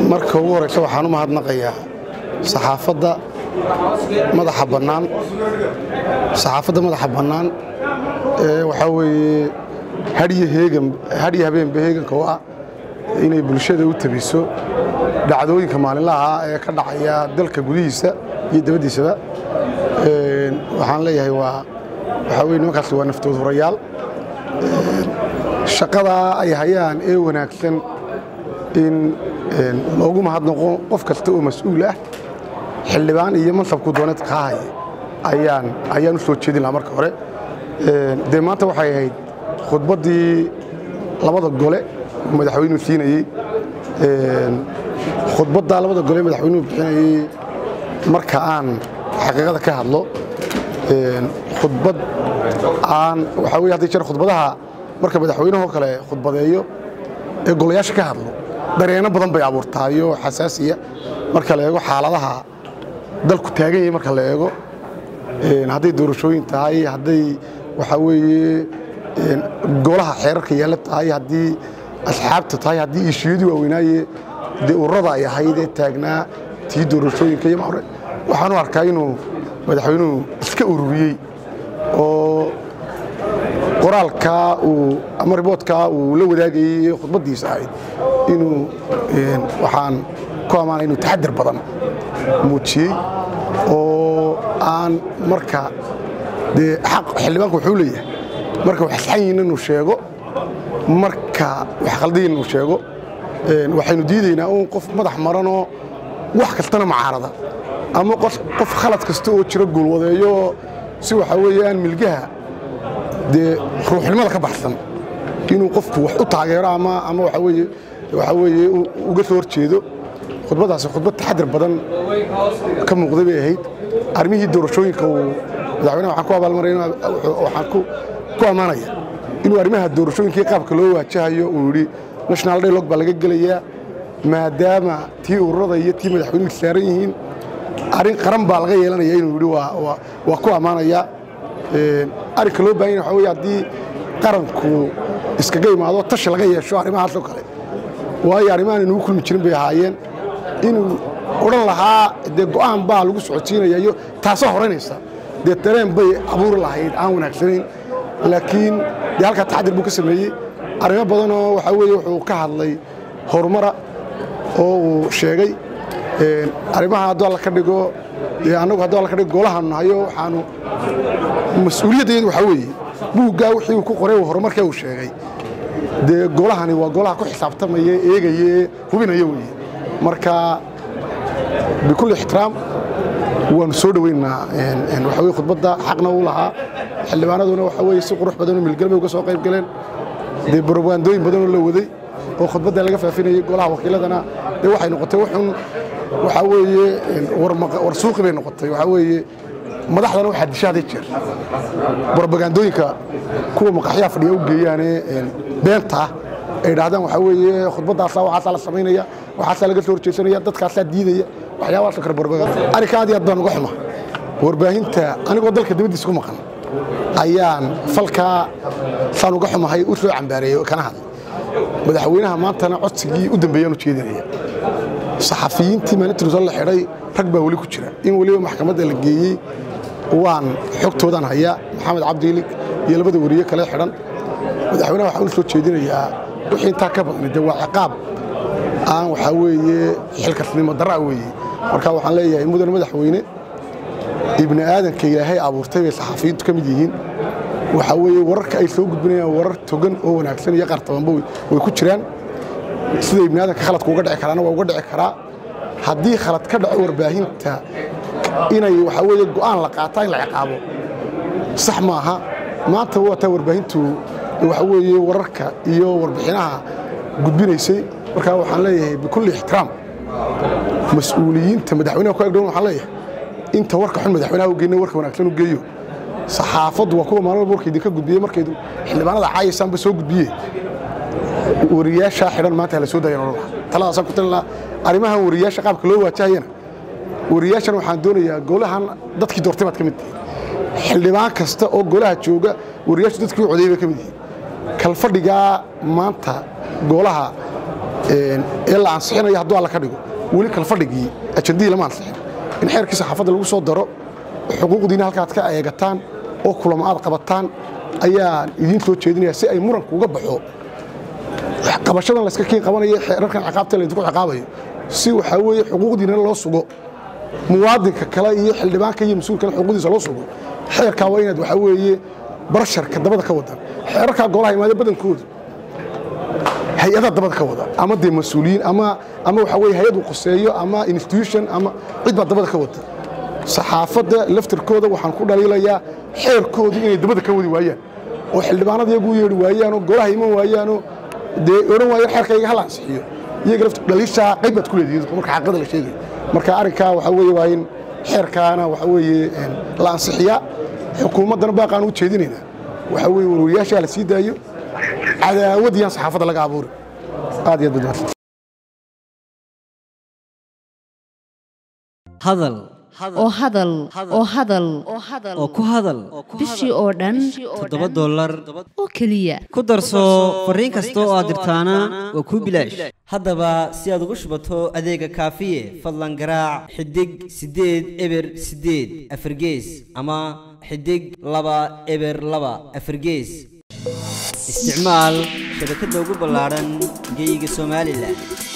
marka ugu horeysa waxaan u mahadnaqayaa saxaafadda madaxa bannaan saxaafadda madaxa bannaan ee waxaa weeye hadhiyo heegan hadhiyo habeenba heeganka u ah inay bulshada u tabiso dhacdooyinka maalinlaha ah ee ka dhacaya dalka gudihiisa iyo dabaddiisaba waxaan leeyahay waa waxaa weye nimankaasi waa naftood hurayaal shaqadaa ay hayaan ee wanaagsan in loogu mahadnaqo qof kasta oo mas-uul ah xildhibaan iyo mansabku dooneed kaa haya ayaan ayaan u soo jeedin lahaa marka hore dee maanta waxay ahayd khudbaddii labada gole uu madaxweynuhu siinayey khudbaddaa labada gole madaxweynuhu bixinayey marka aan xaqiiqada ka hadlo khudbad aan waxaa weye hadday jeer khudbadaha marka madaxweynahoo kale khudbadeeyo ee golayaasha ka hadlo dareenno badan bay abuurtaayo xasaasiya marka la eego xaaladaha dalku taagan yahay marka la eego hadday doorashooyin tahay hadday waxaa weeye golaha xeerarka yaalla tahay haddii asxaabta tahay haddii ishiyadii waaweynaaye dee ururada ay ahayd ee taagnaa tii doorashooyinka iyo hore waxaan u arkaa inuu madaxweynuhu iska ururiyey oo qoraalkaa uu ama riboodkaa uu la wadaagayey khudbaddiisa ahayd inuu waxaan ku ammaanay inuu taxadir badan muujiyey oo aan marka dee xaq xildhibaanku wuxuu leeyahay marka wax saxan yihiin inuu sheego marka wax khaldayin inuu sheego waxaynu diidaynaa uun qof madax maranoo wax kastana macaarada ama qof khalad kasta oo jiro guulwadeeyo si waxaa weeye aan milgaha dee ruuxnimada ka baxsan inuu qofku wax u taageero ama ama waxaa weeye waxaa weeye uga soo horjeedo khudbaddaasi khudbad taxadir badan ka muuqday bay ahayd arrimihii doorashooyinka uu madaxweynaha waxaan ku abaalmaray waxaan ku ammaanaya inuu arrimaha doorashooyinkii qaabka loo waajahayo uu yidhi national dialog baa laga gelayaa maadaama tii ururada iyo tii madaxweynuhu saaran yihiin arrin qaran baa laga yeelanaya inuu yidhi waa ku ammaanaya arrinka loo baahan yahay waxa weye haddii qaranku iskaga imaado tashi laga yeesho arrimahaasoo kale waayo arrimahan inugu kulmi jirin bay ahaayeen inuu odhan lahaa dee go'aan baa lagu socodsiinaya iyo taasoo horaynaysa dee dareen bay abuuri lahayd aan wanaagsanayn laakiin dee halkaa taxadir buu ka sameeyey arrimo badanoo waxaa weeye wuxuu ka hadlay horumara oo uu sheegay arrimaha hadduu alla ka dhigo dee annagu hadduu alla ka dhigo golahaanu nahayo waxaanu mas-uuliyaddeedu waxaa weeye buuggaa wixii uu ku qoray horumarkee uu sheegay dee golahani waa golaha ku xisaabtamaya eegaya ee hubinaya weeye marka bikulli ixtiraam waanu soo dhoweynaa waxa weye khudbadda xaqna uu lahaa xildhibaanaduna waxa weye si qurux badanoo milgal bay uga soo qayb galeen dee barwaandooyin badanoo la waday oo khudbadda laga faafinayay golaha wakiiladana dee waxay noqotay wuxun waxaa weeye war suuqi bay noqotay waxaa weeye madaxdana waxaa disha haday jeer brobagandooyinka kuwa maqaxyaha fadhiya u geeyaane beenta ah ay dhahdaan waxaa weeye khudbaddaasaa waxaasaa la samaynaya waxaasaa laga soo horjeesanaya dadkaasaa diidaya waxyaabahaasoo kale brobaganda arrinka aad iyo aad baan uga xuma warbaahinta anigoo dalka dibaddiisa ku maqan ayaan falkaa saan uga xumahay u soo cambaareeyey kana hadlay madaxweynaha maantana codsigii u dambeeyaan u jeedinaya saxafiyiintii maalintii rusal la xidhay rag baa weli ku jira in weliba maxkamadda la geeyey waan xogtoodaan hayaa maxamed cabdiilig iyo labada weriye kale xidhan madaxweynaha waxaan u soo jeedinayaa wixii intaa ka badnay dee waa ciqaab aan waxaa weeye xilkasnimo darra weeye marka waxaan leeyahay mudane madaxweyne ibni aadanka ilaahay abuurtay bay saxafiyiintu ka mid yihiin waxaa weeye wararka ay soo gudbinayaan warar togan oo wanaagsan iyo qaar tabanba way ku jiraan sida ibni aadanka khaladku uga dhici karaana waa uga dhici karaa haddii khalad ka dhaco warbaahinta inay waxaa weeye go'aan la qaataa in la ciqaabo sax maaha maanta waataa warbaahintu waxa weeye wararka iyo warbixinaha gudbinaysay markaa waxaan leeyahay bikulli ixtiraam mas-uuliyiinta madaxweynaha ku agdhown waxaan leeyahay inta warka xun madaxweynaha u geyna warka wanaagsan u geeyo saxaafaddu waa kuwa maalin walba warka idinka gudbiyey markaydu xildhibaanada caayasaanba soo gudbiye wariyaashaa xidhan maanta hala soo dayan odhan lahaa taladaasaan ku talin lahaa arrimahan wariyaasha qaabka loo waajahayana wariyaashan waxaan doonayaa golahan dadkii doortay baad ka mid tihiin xildhibaan kasta oo golaha jooga wariyaashu dadkii u codeeyay bay ka mid yihiin kalfadhigaa maanta golaha ee la ansixinayo hadduu alla ka dhigo weli kala fadhigii ajandihii lama ansixin in xeerkii saxaafadda lagu soo daro xuquuqdiina halkaad ka eegataan oo kulamo aad qabataan ayaan idiin soo jeedinaya si ay muranku uga baxo qabashadan layska kiin qabanayo xeerarkan ciqaabta laydinku ciqaabayo si waxaa weeye xuquuqdiina loo sugo muwaadinka kale iyo xildhibaanka iyo mas-uulkale xuquuqdiisa loo sugo xeerkaa waa inaad waxaa weeye barsharka dabada ka wadan xeerarkaa golaha imaade badankooda hay-adaa dabada ka wada ama dee mas-uuliyiin ama ama waxaa weye hay-ad uu qoseeyo ama institution ama cid baa dabada ka wada saxaafadda laftirkooda waxaan ku dhaliilayaa xeerkoodu inay dabada ka wadi waayaan oo xildhibaanada iyagu yeedhi waayaanoo golaha iman waayaanoo dee odhan waayaan xeerkayga hala ansixiyo iyaga laftir dhaliishaa qayb baad ku leedihiin marka xaqada la sheegayo marka arrinkaa waxaa weeye waa in xeerkaana waxaa weeye la ansixiyaa xukuumaddana baaqaan u jeedinaynaa waxaa weeye warwariyaashaa la sii daayo cadaawad yaan saxaafadda laga abuuri aad iyo aad baad hadal oo hadal oo hadal oo ku hadal bishii oo dhan toddoba dollar oo keliya ku darso fariin kasta oo aad dirtaana waa kuu bilaash haddaba si aad ugu shubato adeega kaafiye fadlan garaac xidig siddeed eber siddeed afargees ama xidig laba eber laba afargees isticmaal shabakadda ugu ballaadhan geyga somalilan